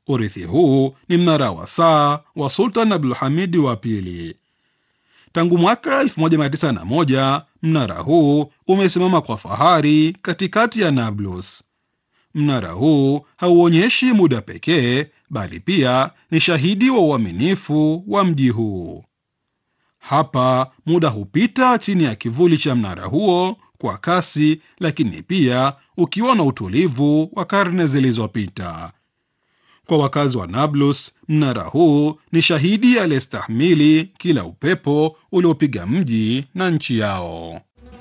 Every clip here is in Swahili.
Urithi huu ni mnara wa saa wa Sultan Abdulhamidi wa pili. Tangu mwaka 1901 mnara huu umesimama kwa fahari katikati ya Nablus. Mnara huu hauonyeshi muda pekee, bali pia ni shahidi wa uaminifu wa mji huu. Hapa muda hupita chini ya kivuli cha mnara huo kwa kasi, lakini pia ukiwa na utulivu wa karne zilizopita. Kwa wakazi wa Nablus, mnara huu ni shahidi aliyestahimili kila upepo uliopiga mji na nchi yao.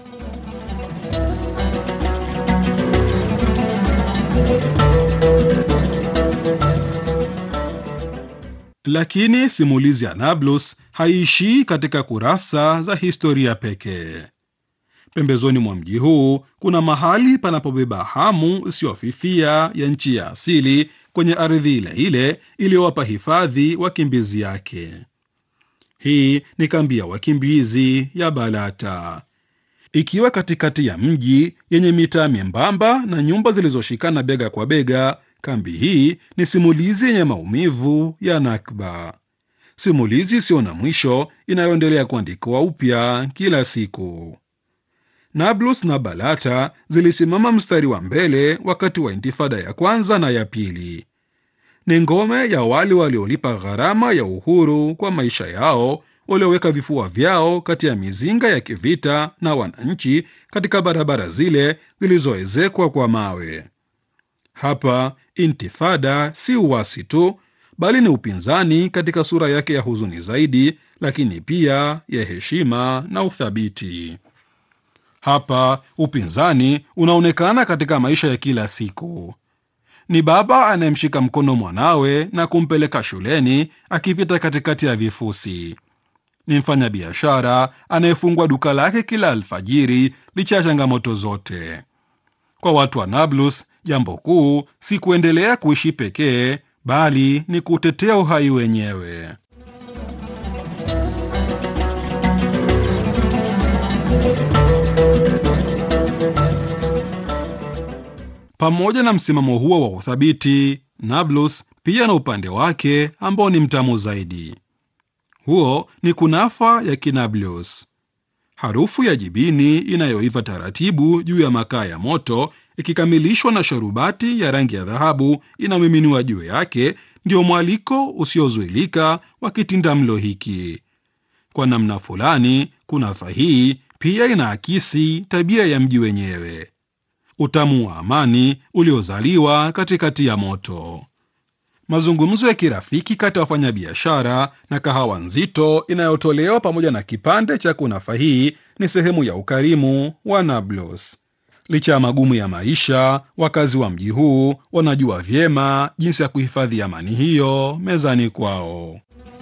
Lakini simulizi ya Nablus haiishii katika kurasa za historia pekee. Pembezoni mwa mji huu kuna mahali panapobeba hamu isiyofifia ya nchi ya asili kwenye ardhi ile ile iliyowapa hifadhi wakimbizi yake. Hii ni kambi ya wakimbizi ya Balata, ikiwa katikati ya mji yenye mitaa membamba na nyumba zilizoshikana bega kwa bega. Kambi hii ni simulizi yenye maumivu ya Nakba, simulizi isiyo na mwisho inayoendelea kuandikwa upya kila siku. Nablus na Balata zilisimama mstari wa mbele wakati wa intifada ya kwanza na ya pili. Ni ngome ya wale waliolipa gharama ya uhuru kwa maisha yao, walioweka vifua vyao kati ya mizinga ya kivita na wananchi katika barabara zile zilizoezekwa kwa mawe. Hapa intifada si uasi tu, bali ni upinzani katika sura yake ya huzuni zaidi, lakini pia ya heshima na uthabiti. Hapa upinzani unaonekana katika maisha ya kila siku. Ni baba anayemshika mkono mwanawe na kumpeleka shuleni akipita katikati ya vifusi. Ni mfanyabiashara anayefungua duka lake kila alfajiri licha ya changamoto zote. Kwa watu wa Nablus, jambo kuu si kuendelea kuishi pekee, bali ni kutetea uhai wenyewe. Pamoja na msimamo huo wa uthabiti, Nablus pia na upande wake ambao ni mtamu zaidi. Huo ni kunafa ya Kinablus, harufu ya jibini inayoiva taratibu juu ya makaa ya moto, ikikamilishwa na sharubati ya rangi ya dhahabu inayomiminiwa juu yake, ndio mwaliko usiozuilika wa kitindamlo hiki. Kwa namna fulani, kunafa hii pia inaakisi tabia ya mji wenyewe utamu wa amani uliozaliwa katikati ya moto. Mazungumzo ya kirafiki kati ya wafanyabiashara na kahawa nzito inayotolewa pamoja na kipande cha kunafa hii ni sehemu ya ukarimu wa Nablus. Licha ya magumu ya maisha, wakazi wa mji huu wanajua vyema jinsi ya kuhifadhi amani hiyo mezani kwao.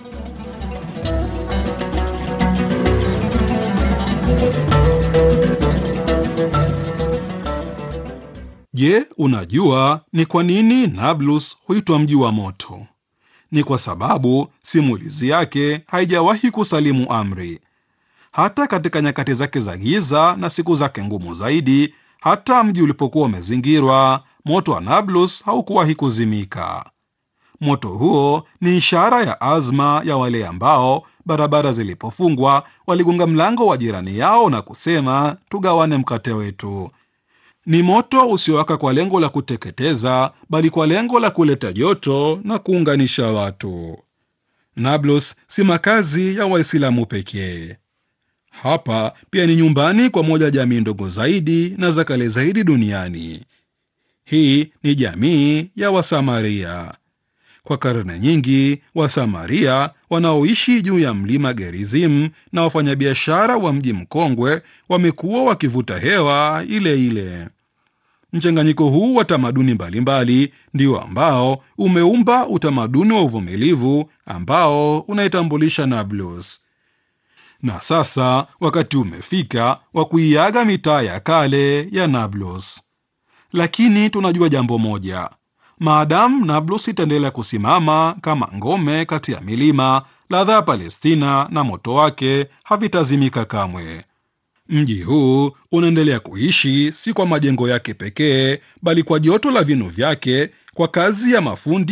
Je, unajua ni kwa nini Nablus huitwa mji wa moto? Ni kwa sababu simulizi yake haijawahi kusalimu amri. Hata katika nyakati zake za giza na siku zake ngumu zaidi, hata mji ulipokuwa umezingirwa, moto wa Nablus haukuwahi kuzimika. Moto huo ni ishara ya azma ya wale ambao barabara zilipofungwa waligonga mlango wa jirani yao na kusema, tugawane mkate wetu. Ni moto usiowaka kwa lengo la kuteketeza, bali kwa lengo la kuleta joto na kuunganisha watu. Nablus si makazi ya Waislamu pekee. Hapa pia ni nyumbani kwa moja jamii ndogo zaidi na za kale zaidi duniani. Hii ni jamii ya Wasamaria. Kwa karne nyingi, Wasamaria wanaoishi juu ya mlima Gerizim na wafanyabiashara wa mji mkongwe wamekuwa wakivuta hewa ile ile. Mchanganyiko huu wa tamaduni mbalimbali ndio ambao umeumba utamaduni wa uvumilivu ambao unaitambulisha Nablus. Na sasa wakati umefika wa kuiaga mitaa ya kale ya Nablus, lakini tunajua jambo moja: maadamu Nablus itaendelea kusimama kama ngome kati ya milima, ladha ya Palestina na moto wake havitazimika kamwe. Mji huu unaendelea kuishi si kwa majengo yake pekee, bali kwa joto la vinu vyake, kwa kazi ya mafundi